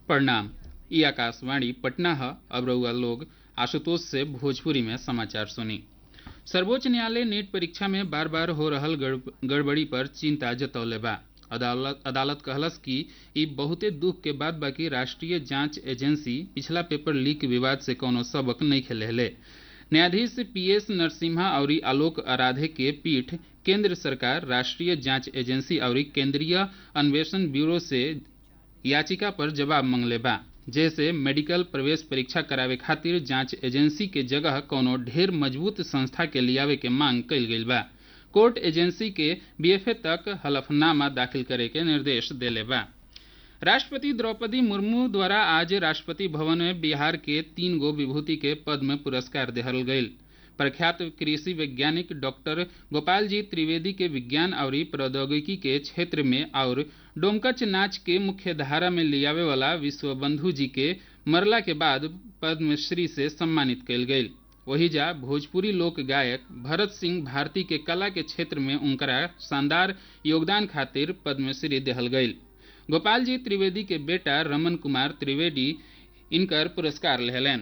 प्रणाम ई आकाशवाणी पटना है अब रउआ लोग आशुतोष से भोजपुरी में समाचार सुनी सर्वोच्च न्यायालय नीट परीक्षा में बार बार हो रहल गड़- गड़बड़ी पर चिंता जतौले बा अदालत अदालत कहलस कि ई बहुते दुख के बाद बाकी राष्ट्रीय जांच एजेंसी पिछला पेपर लीक विवाद से कोनो सबक नहीं खेलेले न्यायाधीश पीएस नरसिम्हा और आलोक आराधे के पीठ केंद्र सरकार राष्ट्रीय जांच एजेंसी और केंद्रीय अन्वेषण ब्यूरो से याचिका पर जवाब मांगले बा जैसे मेडिकल प्रवेश परीक्षा करावे खातिर जांच एजेंसी के जगह कोनो ढेर मजबूत संस्था के लियावे के मांग कइल गइल बा कोर्ट एजेंसी के बीएफए तक हलफनामा दाखिल करे के निर्देश देले बा राष्ट्रपति द्रौपदी मुर्मू द्वारा आज राष्ट्रपति भवन में बिहार के तीन गो विभूति के पद्म पुरस्कार देहल गईल प्रख्यात कृषि वैज्ञानिक डॉक्टर गोपाल जी त्रिवेदी के विज्ञान और प्रौद्योगिकी के क्षेत्र में और डोमकच नाच के मुख्य धारा में लियावे वाला विश्वबंधु जी के मरला के बाद पद्मश्री से सम्मानित कयल गईल वही जा भोजपुरी लोक गायक भरत सिंह भारती के कला के क्षेत्र में उनकरा शानदार योगदान खातिर पद्मश्री देहल गईल गोपाल जी त्रिवेदी के बेटा रमन कुमार त्रिवेदी इनकर पुरस्कार लेहलन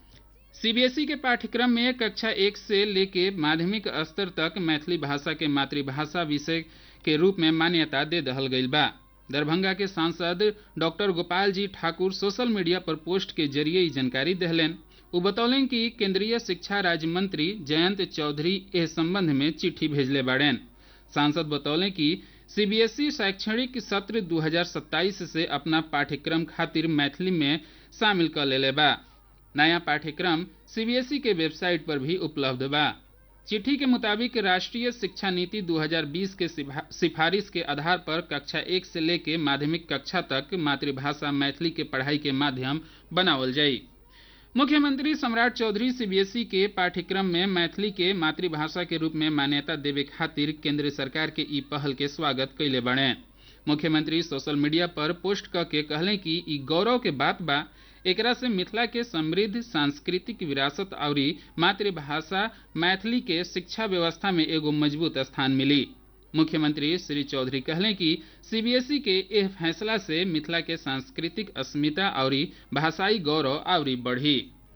सीबीएसई के पाठ्यक्रम में कक्षा एक से लेके माध्यमिक स्तर तक मैथिली भाषा के मातृभाषा विषय के रूप में मान्यता दे दहल गईल बा दरभंगा के सांसद doctor Gopal ji Thakur social media पर पोस्ट के जरिए ई जानकारी दहलन वो बतौलन कि केंद्रीय शिक्षा राज्य मंत्री जयंत चौधरी इस संबंध में चिट्ठी भेजले बाड़ेन सांसद बतौले कि सीबीएसई शैक्षणिक सत्र 2027 से अपना पाठ्यक्रम खातिर मैथिली में शामिल कर लेले बा नया पाठ्यक्रम सीबीएसई के वेबसाइट पर भी उपलब्ध बा चिट्ठी के मुताबिक राष्ट्रीय शिक्षा नीति 2020 के सिफा- सिफारिश के आधार पर कक्षा एक से लेके माध्यमिक कक्षा तक मातृभाषा मैथिली के पढ़ाई के माध्यम बनावल जाई मुख्यमंत्री सम्राट चौधरी सीबीएसई के पाठ्यक्रम में मैथिली के मातृभाषा के रूप में मान्यता देवे खातिर केंद्र सरकार के ई पहल के स्वागत कैले बने मुख्यमंत्री सोशल मीडिया पर पोस्ट क के कहले कि ई गौरव के बात बा एकरा से मिथिला के समृद्ध सांस्कृतिक विरासत और मातृभाषा मैथिली के शिक्षा व्यवस्था में एगो मजबूत स्थान मिली मुख्यमंत्री श्री चौधरी कहले कि सीबीएसई के एह फैसला से मिथिला के सांस्कृतिक अस्मिता और भाषाई गौरव और बढ़ी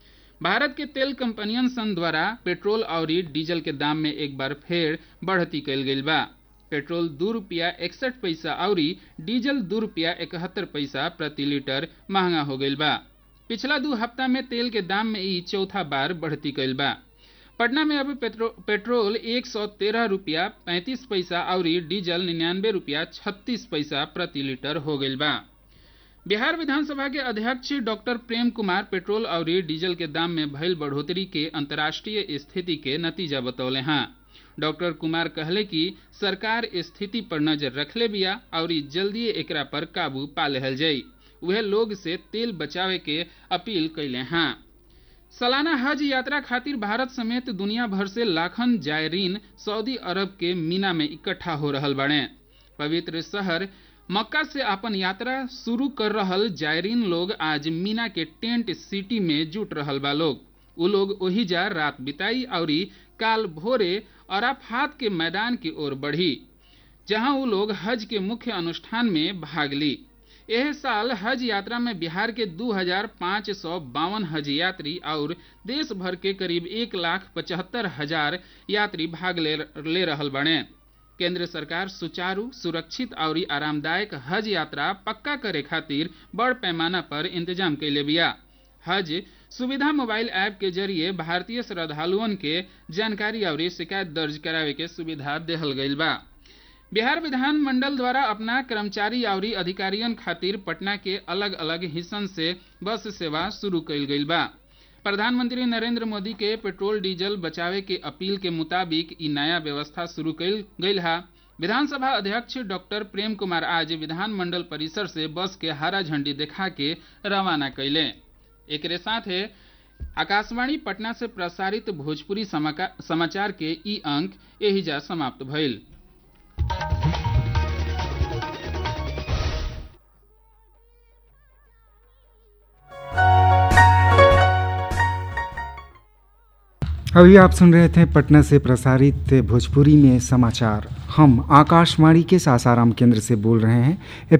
भारत के तेल कंपनियन सन द्वारा पेट्रोल और डीजल के दाम में एक बार फिर बढ़ती कल गई बा पेट्रोल दू रुपया इकसठ पैसा और डीजल दू रुपया इकहत्तर पैसा प्रति लीटर महंगा हो गई बा पिछला दू हफ्ता में तेल के दाम में ई चौथा बार बढ़ती कल बा पटना में अब पेट्रो, पेट्रोल एक सौ तेरह रुपया पैंतीस पैसा और डीजल निन्यानवे रुपया छत्तीस पैसा प्रति लीटर हो गई बा बिहार विधानसभा के अध्यक्ष डॉक्टर प्रेम कुमार पेट्रोल और डीजल के दाम में भइल बढ़ोतरी के अंतर्राष्ट्रीय स्थिति के नतीजा बतौले हैं डॉक्टर कुमार कहले कि सरकार स्थिति पर नजर रखले बिया और जल्दी एकरा पर काबू पा लेहल जाई वह लोग से तेल बचावे के अपील कैले हैं सालाना हज यात्रा खातिर भारत समेत दुनिया भर से लाखन जायरीन सऊदी अरब के मीना में इकट्ठा हो रहल बने पवित्र शहर मक्का से अपन यात्रा शुरू कर रहल जायरीन लोग आज मीना के टेंट सिटी में जुट रहल बा लोग उ लोग ओही जा रात बिताई और काल भोरे अराफात के मैदान की ओर बढ़ी जहां वो लोग हज के मुख्य अनुष्ठान में भाग ली यह साल हज यात्रा में बिहार के दू हजार पाँच सौ बावन हज यात्री और देश भर के करीब एक लाख पचहत्तर हजार यात्री भाग ले, ले रहल बने केंद्र सरकार सुचारू सुरक्षित और आरामदायक हज यात्रा पक्का करे खातिर बड़ पैमाना पर इंतजाम कैले बिया हज सुविधा मोबाइल ऐप के जरिए भारतीय श्रद्धालुअन के जानकारी और शिकायत दर्ज करावे के सुविधा देहल गईल बा बिहार विधान मंडल द्वारा अपना कर्मचारी और अधिकारियन खातिर पटना के अलग अलग हिस्सन से बस सेवा शुरू कईल गईल बा प्रधानमंत्री नरेंद्र मोदी के पेट्रोल डीजल बचावे के अपील के मुताबिक ई नया व्यवस्था शुरू कईल गईल हा विधानसभा अध्यक्ष डॉक्टर प्रेम कुमार आज विधान मंडल परिसर से बस के हरा झंडी दिखा के रवाना कैले एक साथ आकाशवाणी पटना से प्रसारित भोजपुरी समाका- समाचार के ई अंक एहिजा समाप्त भइल अभी आप सुन रहे थे पटना से प्रसारित भोजपुरी में समाचार हम आकाशवाणी के सासाराम केंद्र से बोल रहे हैं